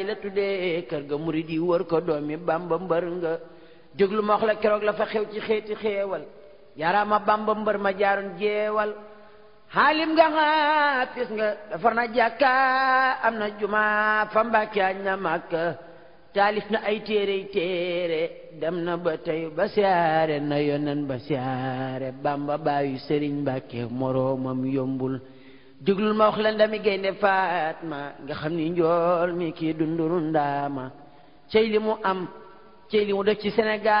la tuddee kër ga murid yi wër ko doomi bamba mbër nga déglu ma wax la keroog la fa xew ci xeeti xeewal yaaraama bamba mbër ma jaaroon jeewal xaalim nga xaafis nga defar na jàkka am na juma fa mbàkke añ na màkka taalif na ay téerey téere dem na ba tey ba siyaare na yonen ba siyaare bamba baayu sëriñ mbàkke moroomam yombul déglul ma wax la ndami gaynde faatma nga xam ni njool mi kii dunduru ndaama cey li mu am cey li mu def ci Sénégal